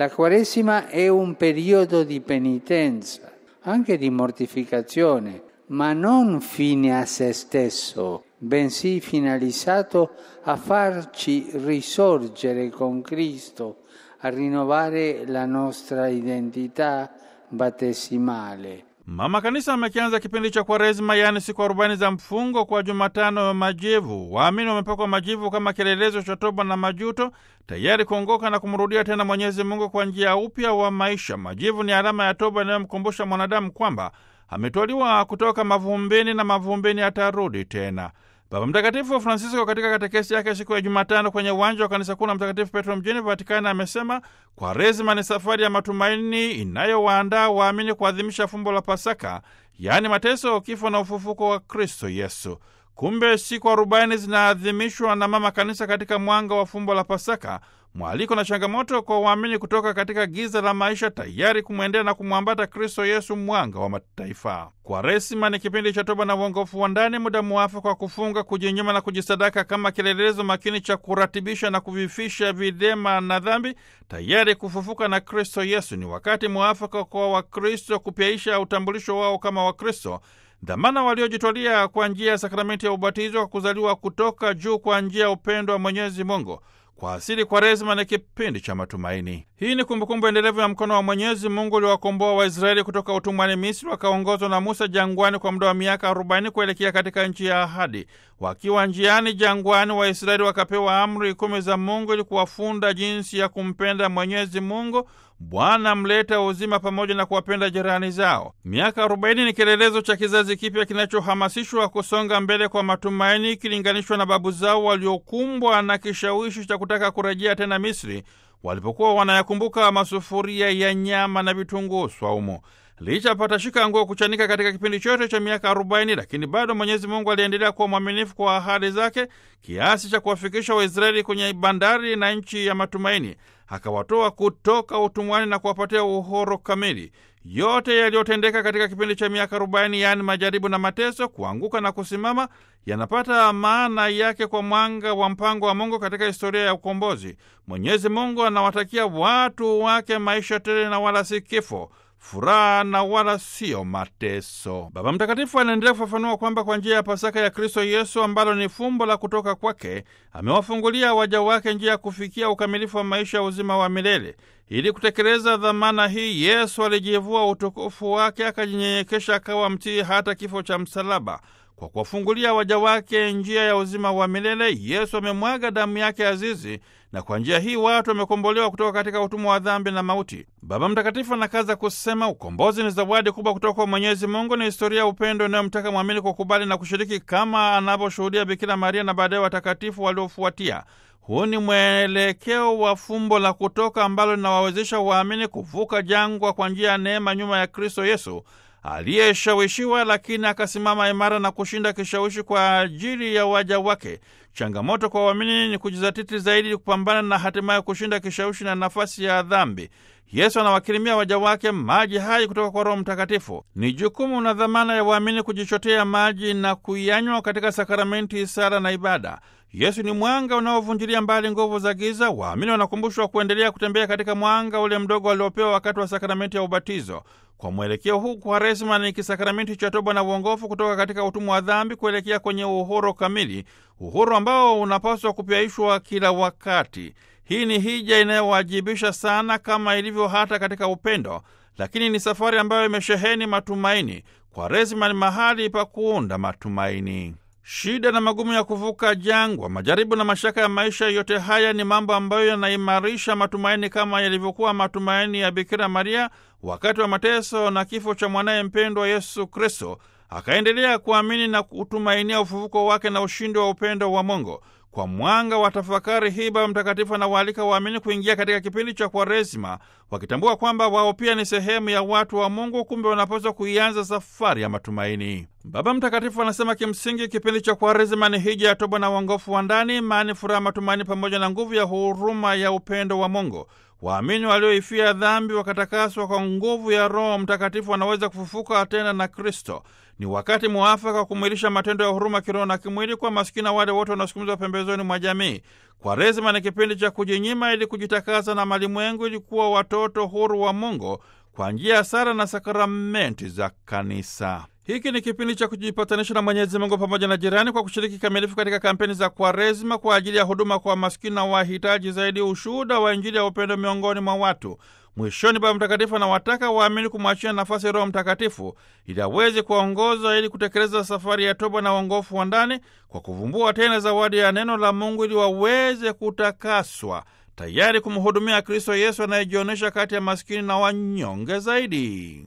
La Quaresima è un periodo di penitenza, anche di mortificazione, ma non fine a se stesso, bensì finalizzato a farci risorgere con Cristo, a rinnovare la nostra identità battesimale. Mama Kanisa amekianza kipindi cha Kwaresima, yaani siku arobaini za mfungo kwa Jumatano ya Majivu. Waamini wamepakwa majivu kama kielelezo cha toba na majuto, tayari kuongoka na kumrudia tena Mwenyezi Mungu kwa njia ya upya wa maisha. Majivu ni alama ya toba inayomkumbusha mwanadamu kwamba ametwaliwa kutoka mavumbini na mavumbini atarudi tena. Baba Mtakatifu Francisco katika katekesi yake siku ya Jumatano kwenye uwanja wa kanisa kuu la Mtakatifu Petro mjini Vatikani amesema Kwaresima ni safari ya matumaini inayowaandaa waamini kuadhimisha fumbo la Pasaka, yaani mateso, kifo na ufufuko wa Kristo Yesu. Kumbe siku arobaini zinaadhimishwa na Mama Kanisa katika mwanga wa fumbo la Pasaka, mwaliko na changamoto kwa waamini kutoka katika giza la maisha, tayari kumwendea na kumwambata Kristo Yesu, mwanga wa mataifa. Kwaresima ni kipindi cha toba na uongofu wa ndani, muda mwafaka wa kufunga, kujinyima na kujisadaka kama kielelezo makini cha kuratibisha na kuvifisha vilema na dhambi, tayari kufufuka na Kristo Yesu. Ni wakati mwafaka kwa Wakristo kupyaisha utambulisho wao kama Wakristo, dhamana waliojitwalia kwa njia ya sakramenti ya ubatizo wa kuzaliwa kutoka juu kwa njia ya upendo wa Mwenyezi Mungu. Kwa asili Kwaresima ni kipindi cha matumaini. Hii ni kumbukumbu endelevu ya mkono wa Mwenyezi Mungu uliowakomboa Waisraeli kutoka utumwani Misri, wakaongozwa na Musa jangwani kwa muda wa miaka arobaini kuelekea katika nchi ya ahadi. Wakiwa njiani jangwani, Waisraeli wakapewa amri kumi za Mungu ili kuwafunda jinsi ya kumpenda Mwenyezi Mungu Bwana mleta uzima pamoja na kuwapenda jirani zao. Miaka arobaini ni kielelezo cha kizazi kipya kinachohamasishwa kusonga mbele kwa matumaini, ikilinganishwa na babu zao waliokumbwa na kishawishi cha kutaka kurejea tena Misri walipokuwa wanayakumbuka masufuria ya nyama na vitunguu swaumu. Licha patashika nguo kuchanika katika kipindi chote cha miaka arobaini, lakini bado Mwenyezi Mungu aliendelea kuwa mwaminifu kwa ahadi zake kiasi cha kuwafikisha Waisraeli kwenye bandari na nchi ya matumaini, akawatoa kutoka utumwani na kuwapatia uhuru kamili. Yote yaliyotendeka katika kipindi cha miaka arobaini, yaani majaribu na mateso, kuanguka na kusimama, yanapata maana yake kwa mwanga wa mpango wa Mungu katika historia ya ukombozi. Mwenyezi Mungu anawatakia watu wake maisha tele na wala si kifo furaha na wala siyo mateso. Baba Mtakatifu anaendelea kufafanua kwamba kwa njia ya Pasaka ya Kristo Yesu, ambalo ni fumbo la kutoka kwake, amewafungulia waja wake njia ya kufikia ukamilifu wa maisha ya uzima wa milele. Ili kutekeleza dhamana hii, Yesu alijivua utukufu wake, akajinyenyekesha, akawa mtii hata kifo cha msalaba. Kwa kuwafungulia waja wake njia ya uzima wa milele, Yesu amemwaga damu yake azizi, na kwa njia hii watu wamekombolewa kutoka katika utumwa wa dhambi na mauti. Baba Mtakatifu anakaza kusema ukombozi ni zawadi kubwa kutoka kwa Mwenyezi Mungu, ni historia ya upendo inayomtaka mwamini kukubali na kushiriki kama anavyoshuhudia Bikira Maria na baadaye watakatifu waliofuatia. Huu ni mwelekeo wa fumbo la kutoka ambalo linawawezesha waamini kuvuka jangwa kwa njia ya neema nyuma ya Kristo Yesu aliyeshawishiwa lakini akasimama imara na kushinda kishawishi kwa ajili ya waja wake. Changamoto kwa waamini ni kujizatiti zaidi kupambana na hatimaye kushinda kishawishi na nafasi ya dhambi. Yesu anawakirimia waja wake maji hai kutoka kwa Roho Mtakatifu. Ni jukumu na dhamana ya waamini kujichotea maji na kuyanywa katika sakramenti, sala na ibada. Yesu ni mwanga unaovunjilia mbali nguvu za giza. Waamini wanakumbushwa kuendelea kutembea katika mwanga ule mdogo waliopewa wakati wa sakramenti ya ubatizo. Kwa mwelekeo huu, Kwaresima ni kisakramenti cha toba na uongofu kutoka katika utumwa wa dhambi kuelekea kwenye uhuru kamili, uhuru ambao unapaswa kupyaishwa kila wakati. Hii ni hija inayowajibisha sana, kama ilivyo hata katika upendo, lakini ni safari ambayo imesheheni matumaini. Kwaresima ni mahali pa kuunda matumaini. Shida na magumu ya kuvuka jangwa, majaribu na mashaka ya maisha, yote haya ni mambo ambayo yanaimarisha matumaini kama yalivyokuwa matumaini ya Bikira Maria wakati wa mateso na kifo cha mwanaye mpendwa Yesu Kristo. Akaendelea kuamini na kutumainia ufufuko wake na ushindi wa upendo wa Mungu. Kwa mwanga wa tafakari hii, Baba Mtakatifu anawaalika waamini kuingia katika kipindi cha Kwaresima wakitambua kwamba wao pia ni sehemu ya watu wa Mungu, kumbe wanapaswa kuianza safari ya matumaini. Baba Mtakatifu anasema kimsingi kipindi cha Kwaresima ni hija ya toba na uongofu wa ndani, imani, furaha, matumaini pamoja na nguvu ya huruma ya upendo wa Mungu. waamini walioifia dhambi wakatakaswa kwa nguvu ya Roho Mtakatifu wanaweza kufufuka tena na Kristo. Ni wakati mwafaka wa kumwilisha matendo ya huruma kiroho na kimwili kwa maskini na wale wote wanaosukumizwa pembezoni mwa jamii. Kwaresima ni kipindi cha kujinyima ili kujitakasa na malimwengu ili kuwa watoto huru wa Mungu kwa njia ya sala na sakramenti za Kanisa. Hiki ni kipindi cha kujipatanisha na Mwenyezi Mungu pamoja na jirani kwa kushiriki kikamilifu katika kampeni za Kwaresima kwa ajili ya huduma kwa maskini na wahitaji zaidi, ushuhuda wa Injili ya upendo miongoni mwa watu. Mwishoni, Baba Mtakatifu anawataka waamini kumwachia nafasi Roho Mtakatifu ili aweze kuwaongoza ili kutekeleza safari ya toba na uongofu wa ndani kwa kuvumbua tena zawadi ya neno la Mungu ili waweze kutakaswa tayari kumhudumia Kristo Yesu anayejionyesha kati ya maskini na wanyonge zaidi.